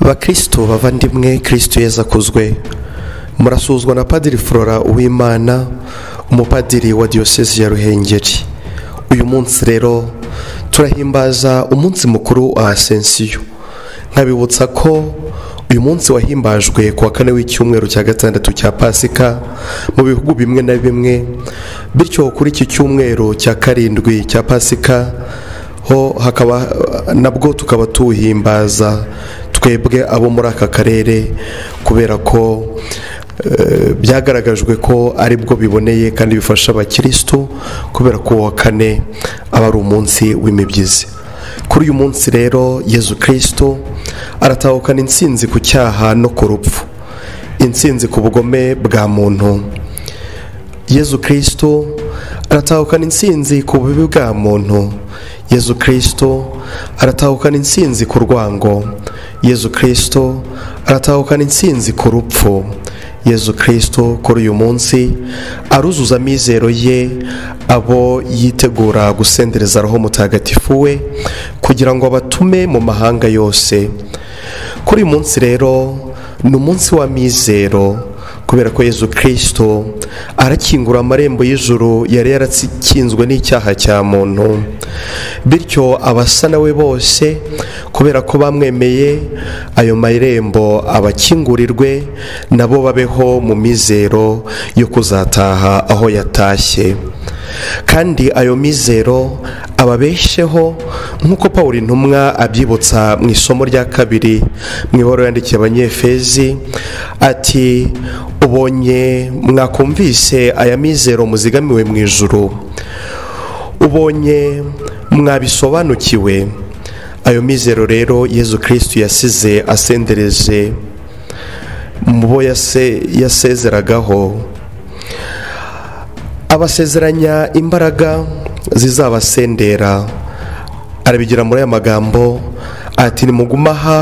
bakristo bavandimwe kristo yezu akuzwe murasuzwa na padiri flora uwimana umupadiri wa diyosezi ya ruhengeri uyu munsi rero turahimbaza umunsi mukuru wa asensiyo nkabibutsa ko uyu munsi wahimbajwe ku wa kane w'icyumweru cya gatandatu cya pasika mu bihugu bimwe na bimwe bityo kuri iki cyumweru cya karindwi cya pasika ho hakaba nabwo tukaba tuwuhimbaza twebwe abo muri aka karere kubera ko byagaragajwe ko aribwo biboneye kandi bifasha abakirisitu kubera ko uwa kane aba ari umunsi w'imibyizi kuri uyu munsi rero yezu kirisito aratahukana insinzi ku cyaha no ku rupfu insinzi ku bugome bwa muntu yezu kirisito aratahukana insinzi ku bubi bwa muntu yezu kirisito aratahukana insinzi ku rwango yezu kirisito aratahukana insinzi ku rupfu yezu kirisito kuri uyu munsi aruzuza amizero ye abo yitegura gusendereza roho mutagatifu we kugira ngo abatume mu mahanga yose kuri uyu munsi rero ni umunsi w'amizero kubera ko yezu kirisito arakingura amarembo y'ijuru yari yarakinzwe n'icyaha cya muntu bityo abasa nawe bose kubera ko bamwemeye ayo marembo abakingurirwe nabo babeho mu mizero yo kuzataha aho yatashye kandi ayo mizero ababesheho nk'uko paul intumwa abyibutsa mu isomo rya kabiri mu ibaruwa yandikiye abanyefezi ati ubonye mwakumvise aya mizero muzigamiwe mu ijuru ubonye mwabisobanukiwe ayo mizero rero yezu kirisiti yasize asendereje mu bo yasezeragaho abasezeranya imbaraga zizabasendera arabigira muri aya magambo ati nimuguma aha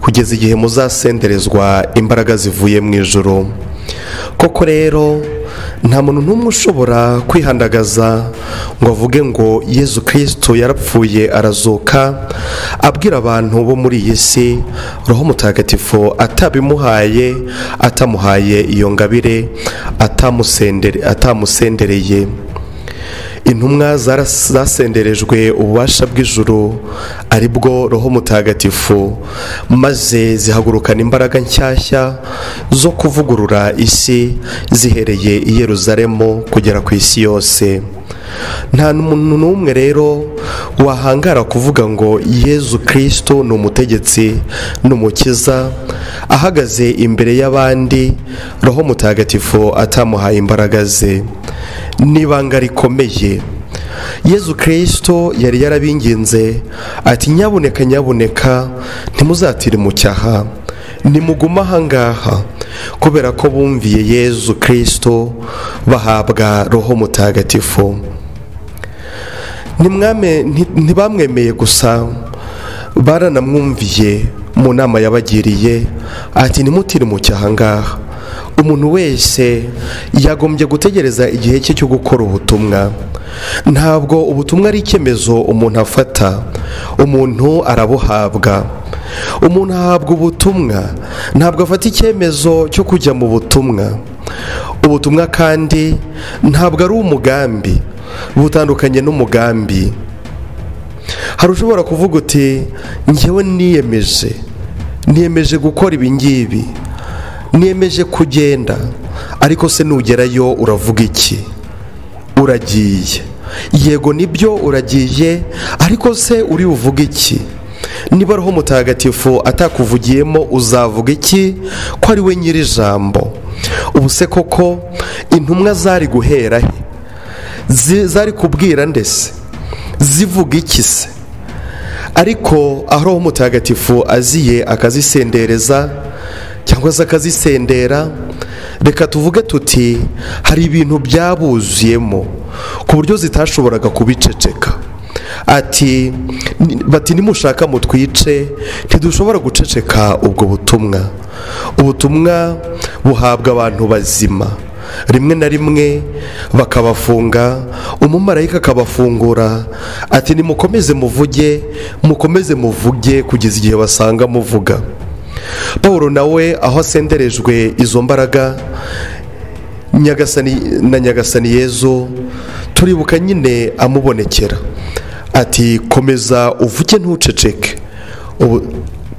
kugeza igihe muzasenderezwa imbaraga zivuye mu ijoro koko rero nta muntu n'umwe ushobora kwihandagaza ngo avuge ngo yezu kirisito yarapfuye arazuka abwira abantu bo muri iyi si roho mutagatifu atabimuhaye atamuhaye iyo ngabire atamusendereye intumwa zasenderejwe ububasha bw'ijuru ari bwo roho mutagatifu maze zihagurukana imbaraga nshyashya zo kuvugurura isi zihereye i Yeruzalemu kugera ku isi yose nta muntu n'umwe rero wahangara kuvuga ngo yezu kirisito ni umutegetsi ni umukiza ahagaze imbere y'abandi roho mutagatifu atamuhaye imbaraga ze n'ibanga rikomeye yezu kirisito yari yarabinginze ati nyabuneka nyabuneka ntimuzatire mu cyaha nimugume ahangaha kubera ko bumviye yezu kirisito bahabwa roho mutagatifu ntibamwemeye gusa baranamwumviye mu nama yabagiriye ati nimutire mu cyaha ngaha umuntu wese yagombye gutegereza igihe cye cyo gukora ubutumwa ntabwo ubutumwa ari icyemezo umuntu afata umuntu arabuhabwa umuntu ahabwa ubutumwa ntabwo afata icyemezo cyo kujya mu butumwa ubutumwa kandi ntabwo ari umugambi butandukanye n'umugambi hari ushobora kuvuga uti ngewe niyemeje niyemeje gukora ibi ngibi niyemeje kugenda ariko se nugerayo uravuga iki uragiye yego nibyo uragiye ariko se uri buvuge iki niba roho mutagatifu atakuvugiyemo uzavuga iki ko ari we nyiri ijambo ubu se koko intumwa zari guhera he zari kubwira ndetse zivuga iki se ariko aho roho mutagatifu aziye akazisendereza cyangwa se akazisendera reka tuvuge tuti hari ibintu byabuzuyemo ku buryo zitashoboraga kubiceceka ati bati nimushaka mutwice ntidushobora guceceka ubwo butumwa ubutumwa buhabwa abantu bazima rimwe na rimwe bakabafunga umumarayika akabafungura ati nimukomeze muvuge mukomeze muvuge kugeza igihe basanga muvuga paul nawe aho asenderejwe izo mbaraga nyagasani na nyagasani yezu turibuka nyine amubonekera ati komeza uvuge ntuceceke ubu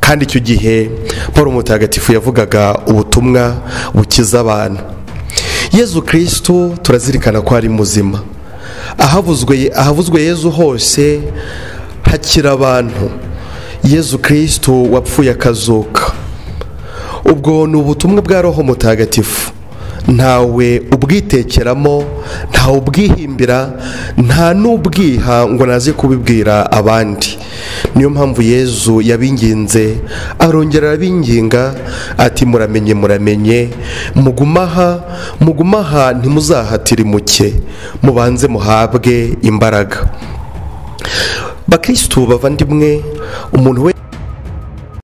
kandi icyo gihe paul mutagatifu yavugaga ubutumwa bukiza abantu yezu kirisitu turazirikana ko ari muzima ahavuzwe ahavuzwe yezu hose hakira abantu yezu kirisitu wapfuye akazuka ubwo ni ubutumwa bwa roho mutagatifu ntawe ubwitekeramo ntawe ubwihimbira nta n'ubwiha ngo naze kubibwira abandi niyo mpamvu yezu yabinginze arongera arabinginga ati muramenye muramenye mugumaha mugumaha ntimuzahatire muke mubanze muhabwe imbaraga bakirisitu bavandimwe umuntu we